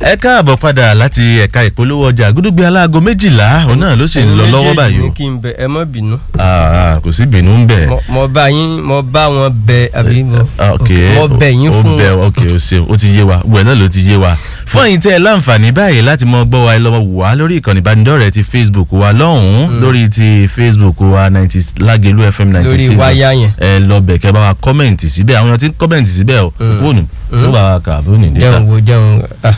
ẹ káàbọ̀ padà láti ẹ̀ka ìpolówó ọjà gúdúgbé aláago méjìlá òun náà ló sì ń lọ lọ́wọ́ báyìí o ní kí n bẹ ẹ má bínú. Ah, kò sí bínú ń bẹ̀. Mo- mo bá yín mo bá wọn bẹ àbí mo Ah, ok mo bẹ yín ó fún bẹ ok o ṣeun ó ti yé wa gbogbo ẹ̀ náà ló ti yé wa fún ẹ̀yin tẹ́ ẹ láǹfààní báyìí láti mọ gbọ́ wa ẹ lọ́wọ́ wò wá lórí ìkànnì ìbánidọ́rẹ̀ẹ́ ti facebook wa lọ́hùn-ún lórí ti facebook wa ninety lágẹ̀lú fm ninety lórí six wáyà yẹn. ẹ lọ bẹ̀ kẹ́ bá wa kọ́mẹ̀ǹtì síbẹ̀ àwọn èèyàn ti ń kọ́mẹ̀ǹtì síbẹ̀ o fóònù tó bá wa kà fóònù níta jẹun wo jẹun ah.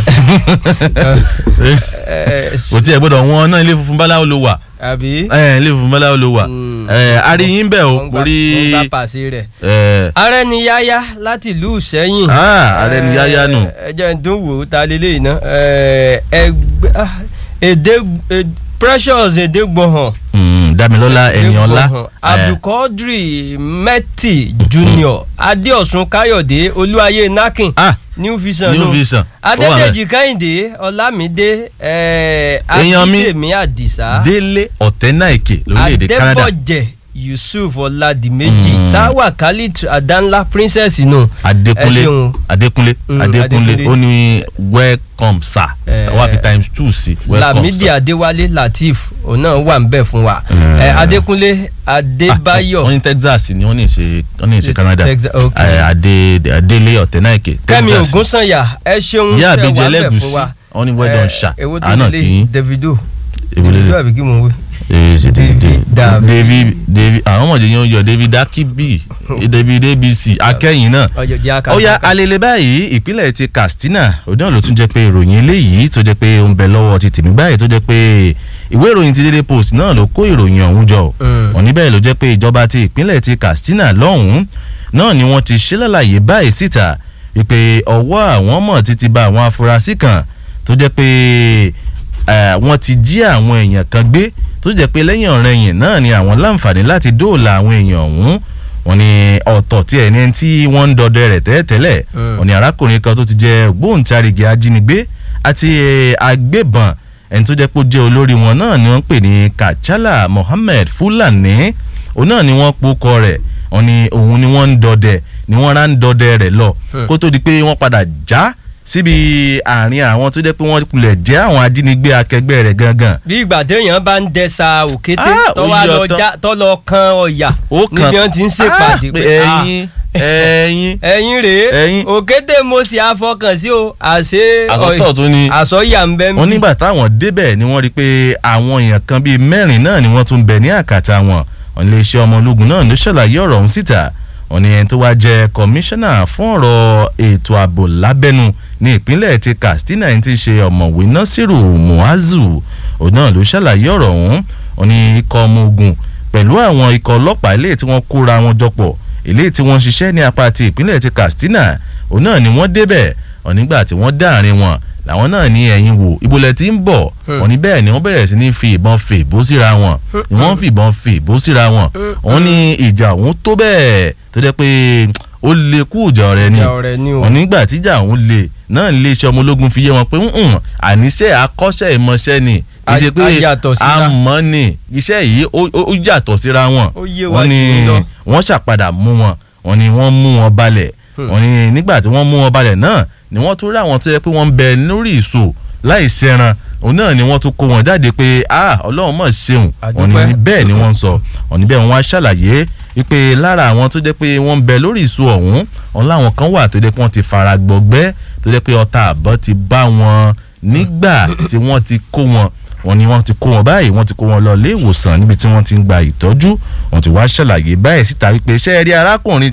kò tí ẹ gbọ́dọ̀ wọn náà ilé funfun báláwo ló wà àbí. ẹ ilé funfun báláwo ló wà Mm. ẹ aríyìn bẹ́ẹ̀ o wọ́n gbà- orí wọ́n gbà pàṣẹ rẹ̀. ẹ ààrẹ ni yáyá láti ìlú Ìṣẹ́yìn. Ah, ààrẹ ni yáyá nù. ẹ jẹ́ n tún wò ó ta lélẹ́yìn náà. Ẹ, ẹgbẹ́ ah, èdè èd- Precious Èdègbọ̀hàn. mm, Dámilọ́lá Ẹniọlá Èdègbọ̀hàn. ẹ, Abdulkadri Mẹ́tì Junior Adéọ̀sùn Káyọ̀dé Olúwayé Nakin ah New Vision New nù. Vision ó wà bẹ́ẹ̀. Adédèjì Kẹ́hìndé Ọlámídé ẹ̀, Èèyàn mi. Akíndèmí Àdìsá Délé Ọ̀tẹ́náìkè lórílẹ̀‐èdè Canada Adébọ̀jẹ̀ Yusuf Ọládìméjì Mm. Táwà Khalid Adanla Princess nù. Adékúnlé ẹ ṣeun. Adékúnlé Mm, Adékúnlé Adékúnlé. ó ní welcome sir Eh, wá fi times two sí welcome Lamidi sir. Adéwálé Latif òun náà wà ń bẹ̀ fún wa. Mm. Ẹ, Adékúnlé Ah, Adébáyọ̀ wọ́n ní Texas ni wọ́n ní ìṣe wọ́n ní ìṣe Canada Texas, ok. Eh, Adé Délé Ọ̀tẹ́náìkè Kẹ́mi Texas. Ògúnsànyà ẹ ṣeun Ìyá tẹ́ àbíjẹ wà ń bẹ̀ ẹlẹ́gùsí fún wa. wọ́n ní well done ṣá Èwo tó àánà lélẹ̀ kì í Davido Èwo lélẹ̀? Davido àbí kí mo wí. Eh, ṣe David David David. David David àwọn ọmọdé yẹn ń yọ David Akibi David ABC akẹ́yìn náà ọjọ́ jẹ́ àkàtà. ó yá alele báyìí ìpínlẹ̀ ti Katsina òdàn ló tún jẹ́ pé ìròyìn eléyìí tó jẹ́ pé ó ń bẹ lọ́wọ́ ti tèmi báyìí tó jẹ́ pé ìwé ìròyìn ti Daily Post náà ló kó ìròyìn ọ̀hún jọ Mm. wọ́n níbẹ̀ ló jẹ́ pé ìjọba ti ìpínlẹ̀ ti Katsina lọ́hùn-ún náà ni wọ́n ti ṣe lálàyé báyìí síta wípé ọwọ́ àwọn mọ̀ títí bá àwọn afurasí kan tó jẹ́ pé eh, wọ́n ti jí àwọn èèyàn kan gbé tó jẹ́ pé lẹ́yìn ọ̀rẹ́yìn náà ni àwọn láǹfààní láti dóòlà àwọn èèyàn ọ̀hún wọ́n ní ọ̀tọ̀ tí ẹni tí wọ́n ń dọdẹ rẹ̀ tẹ́lẹ̀tẹ́lẹ̀ Mm. wọ́n ní arákùnrin kan tó ti jẹ́ ògbóǹtarìgì ajínigbé àti eh, agbébọn ẹni tó jẹ́ pé ó jẹ́ olórí wọn náà ni wọ́n ń pè ní Kachala Mohammed Fulani òun náà ni wọ́n pokọ rẹ̀ wọ́n ní òun ni wọ́n ń dọdẹ ni wọ́n rán dọdẹ rẹ̀ lọ Hmm. kó tó di pé wọ́n padà já síbi àárín àwọn tó jẹ́ pé wọ́n kulẹ̀ jẹ́ àwọn ajínigbé akẹgbẹ́ rẹ̀ gangan bí ìgbà téèyàn bá ń dẹ́sà òkété Ah, tó wá ó yọ lọ tán. já tó lọ kan ọ̀yà ó kàn níbi wọn ti ń ṣèpàdé Ah, pé pé ah, ẹyin ẹyin ẹ̀yin rèé ẹ̀yin. òkété mo sì àfọkàn sí o àṣé àkọ́tọ̀ tún ni àsọyà ń bẹ wọ́n nígbà táwọn débẹ̀ ni wọ́n rí i pé àwọn èèyàn kan bíi mẹ́rin náà ni wọ́n tún bẹ̀ ní àkàtà wọn wọ́n lè ṣe ọmọ ológun náà ló ṣàlàyé ọ̀rọ̀ ọ̀hún síta wọ́n ní ẹni tó wá jẹ́ kọmíṣánná fún ọ̀rọ̀ ètò ààbò lábẹ́nu ní ìpínlẹ̀ ti Katsina ẹni tí ń ṣe ọ̀mọ̀wé Nasiru Muazu òun náà ló ṣàlàyé ọ̀rọ̀ ọ̀hún wọ́n ní ikọ̀ ọmọ ogun pẹ̀lú àwọn ikọ̀ ọlọ́pàá eléyìí tí wọ́n kóra wọn jọpọ̀ eléyìí tí wọ́n ń ṣiṣẹ́ ní apá ti ìpínlẹ̀ ti Katsina òun náà ni wọ́n débẹ̀ wọ́n nígbà tí wọ́n dá àárín wọn làwọn náà ní ẹ̀yìn wò ibolẹ̀ tí ń bọ̀ wọ́n ní bẹ́ẹ̀ ni wọ́n bẹ̀rẹ̀ sí ní fi ìbọn fè bó síra wọn ni wọ́n fi ìbọn fè bó síra wọn wọ́n ní ìjà òun tó bẹ́ẹ̀ tó jẹ́ pé ó lè kú ìjà ọ̀rẹ́ ni ìjà ọ̀rẹ́ ni o. wọ́n nígbà tíjà òun lè náà lè ṣe ọmọ ológun fi yé wọn pé "Mm-mm, àníṣe akọ́ṣẹ́ ìmọ̀ṣẹ́ ni A- kì í ṣe pé a yàtọ̀ síra. àmọ́ ni iṣẹ́ yìí ó- ó ó yàtọ̀ síra wọn Ó yé wa wọ́n ní jù lọ. wọ́n ṣàpadà mú wọn wọ́n ní wọ́n mú wọn balẹ̀ wọ́n ní nígbà tí wọ́n mú wọn balẹ̀ náà ni wọ́n tún rí àwọn tó yẹ pé wọ́n ń bẹ lórí ìṣó láì ṣẹran òun náà ni wọ́n tún kó wọn jáde pé ah ọlọ́run mọ̀ ṣeun wọ́n ní Àdúpẹ́. bẹ́ẹ̀ ni wọ́n ń sọ wọ́n ní bẹ́ẹ̀ wọ́n á ṣàlàyé wípé lára àwọn tó jẹ́ pé wọ́n ń bẹ lórí ìṣó ọ̀hún ọ̀hún láwọn kan wà tó jẹ́ pé wọ́n ti fara gbọgbẹ́ tó jẹ́ pé ọta àbọ̀ ti bá wọn nígbà tí wọ́n ti kó wọn wọ́n ní wọ́n ti kó wọn báyìí wọ́n ti kó wọn lọ ilé ìwòsàn níbi tí wọ́n ti ń gba ìtọ́jú wọ́n ti wá ṣàlàyé báyìí síta wípé ṣé ẹ rí arákùnrin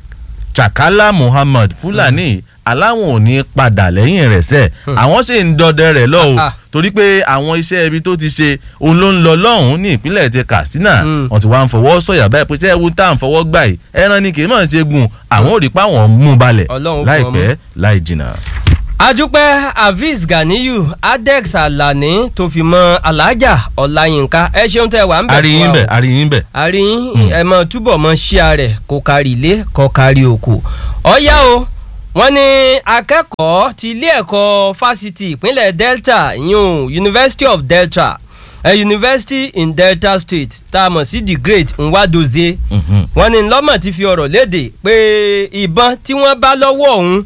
Chakala Muhammad Fulani aláwọn ò ní padà lẹ́yìn rẹ̀ sẹ́ àwọn sì ń dọdẹ rẹ̀ lọ o Ah. torí pé àwọn iṣẹ́ ibi tó ti ṣe òun ló ń lọ lọ́hùn-ún ní ìpínlẹ̀ ti Katsina Mm. wọ́n ti wá ń fọwọ́ sọ̀yà báyìí pé ṣé ewu tá à ń fọwọ́ gbà yìí ẹran ni kì í mọ̀ ṣe gùn àwọn ò rí pa àwọn mú balẹ̀ Ọlọ́run fún láìpẹ́ láì jìnnà. adúpẹ́ Hafiz Ganiyu Adex Alani tó fi mọ Alhaja Ọláyínká ẹ ṣeun tẹ́ wà ń bẹ̀ àríyìn bẹ̀ àríyìn bẹ̀. àríyìn ẹ mọ túbọ̀ mọ ṣíà rẹ̀ kó kárí ilé kó kárí oko ọ̀yá o wọ́n ní akẹ́kọ̀ọ́ ti ilé ẹ̀kọ́ fásitì ìpínlẹ̀ Delta yun University of Delta a University in Delta State tá a mọ̀ sí the Great Nwadozie Mhm. wọ́n ní lọ́mọ̀ ti fi ọ̀rọ̀ léde pé ìbọn tí wọ́n bá lọ́wọ́ òun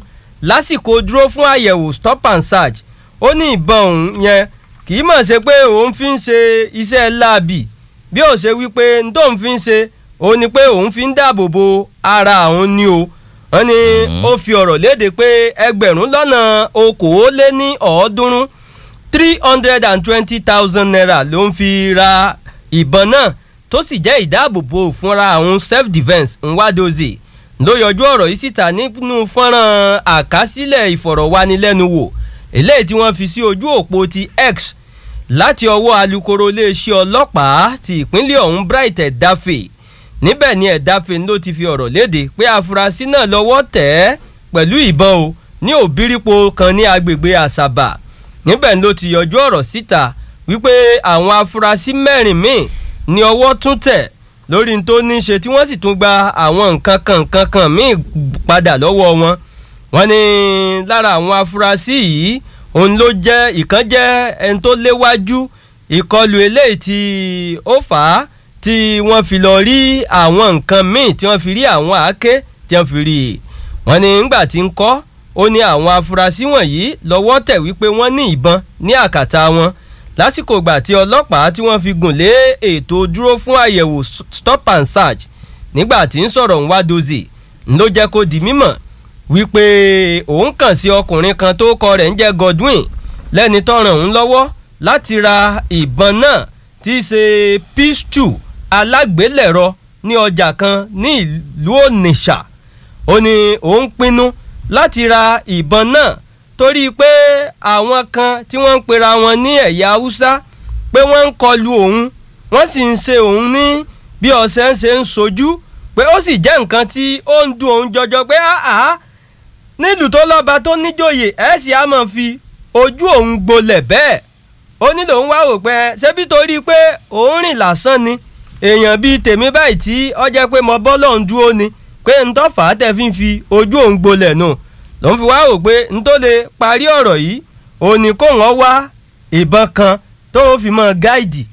lásìkò dúró fún àyẹ̀wò stop and search ó ní ìbọn òun yẹn kì í mọ̀ ṣe pé òun fi ń ṣe iṣẹ́ láabi bí ó ṣe wípé n tóun fi ń ṣe òun ni pé òun fi ń dáàbò bo ara òun ni o wọ́n ní ó fi ọ̀rọ̀ léde pé ẹgbẹ̀rún lọ́nà okòóléní ọ̀ọ́dúnrún three hundred and twenty thousand naira ló ń fi ra ìbọn náà tó sì jẹ́ ìdáàbòbò fúnra àwọn self defence nwadozie ló yọjú ọ̀rọ̀ yìí síta nínú fọ́nrán àkásílẹ̀ ìfọ̀rọ̀wánilẹ́nuwò eléyìí tí wọ́n fi sí ojú òpó ti x láti ọwọ́ alukoro iléeṣẹ́ ọlọ́pàá ti ìpínlẹ̀ ọ̀hún bright ẹ̀dáfẹ́ níbẹ̀ ni ẹ̀dáfẹ́ ló ti fi ọ̀rọ̀ léde pé afurasí náà lọ́wọ́ tẹ̀ ẹ́ pẹ̀lú ìbọn o ní òbírípo kan ní agbègbè àṣàbà níbẹ̀ ló ti yọjú ọ̀rọ̀ síta wípé àwọn afurasí mẹ́rin míì ní ọwọ́ tún tẹ̀ lórí tó ní ṣe tí wọ́n sì tún gba àwọn nǹkan kan nǹkan kan míì padà lọ́wọ́ wọn wọ́n ní lára àwọn afurasí yìí òun ló jẹ́ ìkan jẹ́ ẹni tó léwájú ìkọlù eléyìí tí ó fà á tí wọ́n fi lọ rí àwọn nǹkan míì tí wọ́n fi rí àwọn àáké tí wọ́n fi rí i wọ́n ní ńgbà tí ń kọ́ ó ní àwọn afurasí wọ̀nyí lọ́wọ́ tẹ̀ wípé wọ́n ní ìbọn ní àkàtà wọn lásìkò ìgbà tí ọlọ́pàá tí wọ́n fi gùn lé ètò dúró fún àyẹ̀wò stop and search nígbà tí ń sọ̀rọ̀ ń wá dozie ló jẹ́ kó di mímọ̀ wípé òun kàn sí ọkùnrin kan tó kọ rẹ̀ ń jẹ́ Godwin lẹ́ni tó ràn òun lọ́wọ́ láti ra ìbọn náà tí í ṣe pistol alágbélẹ̀rọ ní ọjà kan ní ìlú Onitsha ó ní òun pinnu láti ra ìbọn náà torí pé àwọn kan tí wọ́n ń pera wọn ní ẹ̀yà haúsá pé wọ́n ń kọlu òun wọ́n sì ń ṣe òun ní bí ọ̀sẹ̀ ń ṣe ń sojú pé ó sì jẹ́ nǹkan tí ó ń dùn òun jọjọ pé àá nílùú tó lọ́ba tó níjòyè ẹ̀ sì á máa fi ojú òun gbolẹ̀ bẹ́ẹ̀ ó nílò ń wá wò pé ṣébí torí pé òun rìn lásán ni èèyàn bíi tèmi báyìí tí ó jẹ́ pé mo bọ́ lọ́hùn dúró ni pé ń tọ́ fà á tẹ̀ fi ń fi ojú òun gbolẹ̀ nù ló ń fi wá wò pé n tó lè parí ọ̀rọ̀ yìí òun ni kó wọ́n wá ìbọn kan tó ń fi mọ́ gáìdì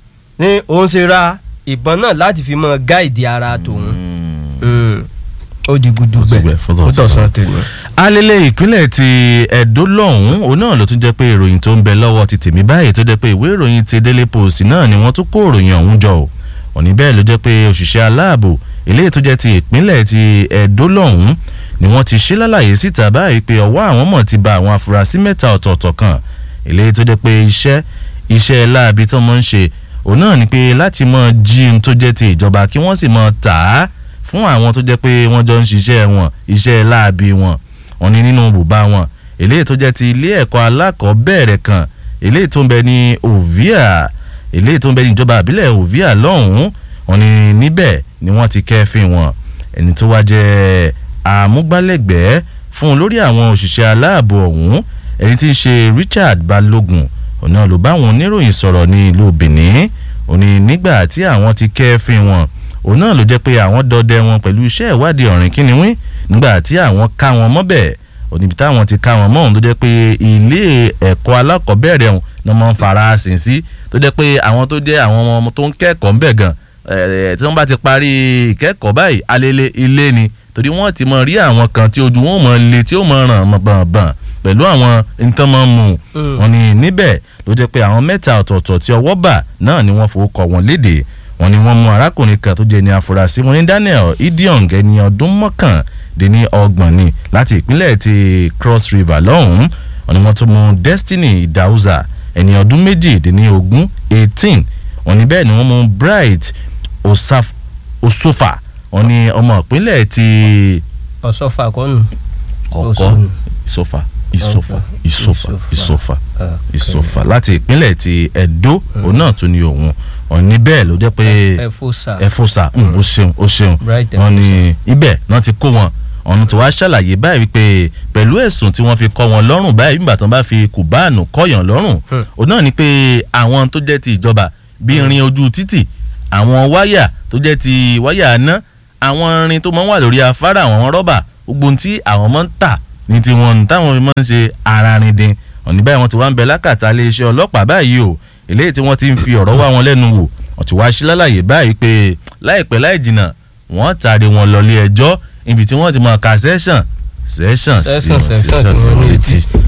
ni òun ṣe ra ìbọn náà láti fi mọ́ gáìdì ara tòun ó di gudu gbẹ ó tọ̀sán tèmi. alẹ́lẹ̀ ìpínlẹ̀ ti Ẹdó lọ́hùn-ún òun náà ló tún jẹ́ pé ìròyìn tó ń bẹ lọ́wọ́ ti tèmi báyìí tó jẹ́ pé ìwé ìròyìn ti Daily Post náà ni wọ́n tún kó ìròyìn ọ̀hún jọ ò òní bẹ́ẹ̀ ló jẹ́ pé òṣìṣẹ́ aláàbò eléyìí tó jẹ́ ti ìpínlẹ̀ ti Ẹdó lọ́hùn-ún ni wọ́n ti ṣe lálàyé síta báyìí pé ọwọ́ àwọn mọ̀ ti ba àwọn afurasí mẹ́ta ọ̀tọ̀ọ̀tọ̀ kan eléyìí tó jẹ́ pé iṣẹ́ iṣẹ́ láabi tó mọ̀ ń ṣe òun náà ni pé láti mọ̀ jí n tó jẹ́ ti ìjọba kí wọ́n sì mọ̀ tà á fún àwọn tó jẹ́ pé wọ́n jọ ń ṣiṣẹ́ wọn iṣẹ́ láabi wọn wọ́n ní nínú bùbá wọn eléyìí tó jẹ́ ti ilé ẹ̀kọ́ alákọ̀ọ́bẹ̀rẹ̀ kan eléyìí tó ń bẹ ní Ovia eléyìí tó ń bẹ ní ìjọba àbílẹ̀ Ovia lọ́hùn-ún wọ́n ní níbẹ̀ ni wọ́n ti kẹ́fìn wọn ẹni tó wá jẹ́ àmúgbálẹ́gbẹ̀ẹ́ fún olórí àwọn òṣìṣẹ́ aláàbò ọ̀hún ẹni tí ń ṣe Richard Balógun ọ̀nà ló bá àwọn oníròyìn sọ̀rọ̀ ní ìlú Benin òní nígbà tí àwọn ti kẹ́fìn wọn òun náà ló jẹ́ pé àwọn dọdẹ wọn pẹ̀lú iṣẹ́ ìwádìí ọ̀rìn kínníwín nígbà tí àwọn ká wọn mọ́bẹ̀ òníbi táwọn ti ká wọn mọ́ òun tó jẹ́ pé ilé ẹ̀kọ́ alákọ̀ọ́bẹ̀rẹ̀ ọ̀hún ni wọ́n fara sìn sí tó jẹ́ pé àwọn tó jẹ́ àwọn ọmọ tó ń kẹ́kọ̀ọ́ ńbẹ̀ gan tí wọ́n bá ti parí ìkẹ́kọ̀ọ́ báyìí alẹ́lẹ́ ilé ni torí wọ́n ti mọ rí àwọn kan tí ojú wọn mọ le tí ó mọ ràn bànbàn pẹ̀lú àwọn nǹkan mọ́ mu wọn ni níbẹ̀ ló jẹ́ pé àwọn mẹ́ta ọ̀tọ̀ọ̀tọ̀ tí ọwọ́ bà náà ni wọ́n fowó kọ wọn léde wọ́n ní wọ́n mú arákùnrin kan tó jẹ́ ní afurasí wọn ní Daniel Idiong ẹni ọdún mọ́kàndínní ọgbọ̀n ni láti ìpínlẹ̀ ti Cross River lọ́hùn-ún wọ́n ní wọ́n tún mú Destiny Idauza ẹni ọdún méjìdínní ogún eighteen wọ́n ní bẹ́ẹ̀ ni wọ́n mú Bright Osofa wọ́n ní ọmọ ìpínlẹ̀ ti. ọ̀sọ́fà kọ́nù. ọkọ ìsọfà ìsọfà ìsọfà ìsọfà ìsọfà láti ìpínlẹ̀ ti Ẹdó òun náà tún ní òun wọ́n ní bẹ́ẹ̀ ló jẹ́ pé ẹfọsà ẹfọsà ó ṣeun ó ṣeun wọ́n ní ibẹ̀ náà ti kó wọn ọ̀nà tí wàá ṣàlàyé báyìí pé pẹ̀lú ẹ̀sùn tí wọ́n fi kọ́ wọn lọ́rùn báyìí nígbà tí wọ́n bá fi kùbáànù kọ́yàn lọ́rùn òun náà ni pé àwọn tó jẹ́ ti ìjọba bí irin ojú títì àwọn wáyà tó jẹ́ ti wáyà aná àwọn irin tó máa ń wà lórí afárá àwọn rọ́bà gbogbo tí àwọn máa ń tà ní tiwọn táwọn máa ń ṣe ara rin din ọ̀ní báyìí wọ́n ti wá ń bẹ lákàtà iléeṣẹ́ ọlọ́pàá báyìí o eléyìí tí wọ́n ti ń fi ọ̀rọ̀ wá wọn lẹ́nu wò wọ́n ti wá sí lálàyé báyìí pé láìpẹ́ láì jìnnà wọ́n tàrí wọn lọ ilé ẹjọ́ ibi tí wọ́n ti mọ kàṣẹ́sàn sẹ́sàn sí Session, wọn session sẹ́sàn sí sí wọn wọn létí. létí.